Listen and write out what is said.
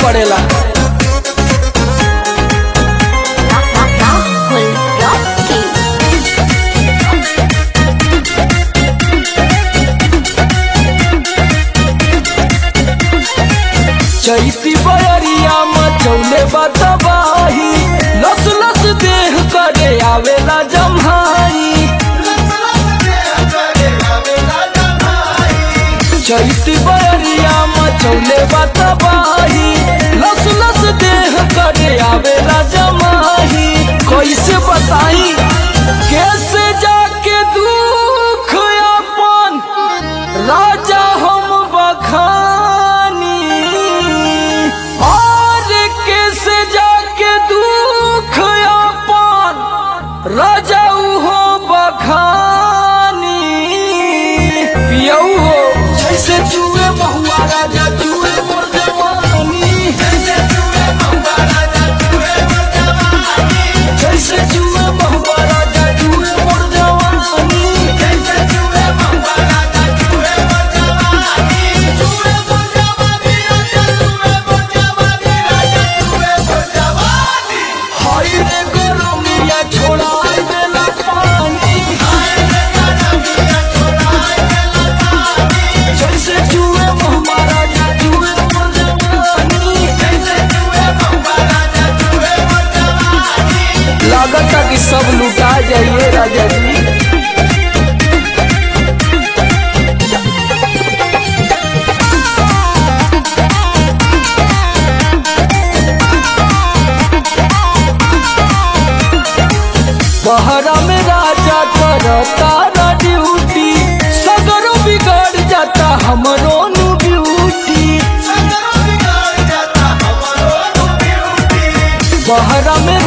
पड़ेला Rahul Rocky. Chaiti बयरिया मचौले बतबाही लस लस देह करे आवेला जम्हाई चैती बयरिया मचौले बतबाही लस लस देह करे आवेला जमाही कैसे बताई कैसे जाके दुख अपन राजा हम बखानी और कैसे जाके दुख अपन राजा हो बखानी पियऊ हो जैसे चूहे महुआ राजा चूहे मोर जवानी जैसे चूहे महुआ राजा चूहे मोर जवानी जैसे चूहे महुआ राजा चूहे मोर जवानी चूहे मोर जवानी राजा चूहे मोर जवानी राजा चूहे मोर जवानी हाय रे गरमिया छोड़ाई देला पानी हाय रे गरमिया छोड़ाई देला पानी जैसे चूहे महुआ राजा चूहे मोर जवानी जैसे चूहे महुआ राजा चूहे मोर जवानी लागत कि सब लुटा जाइए राजा जी बहरा में राजा करता ना ड्यूटी सगरो बिगड़ जाता हमरो नु ब्यूटी बहरा में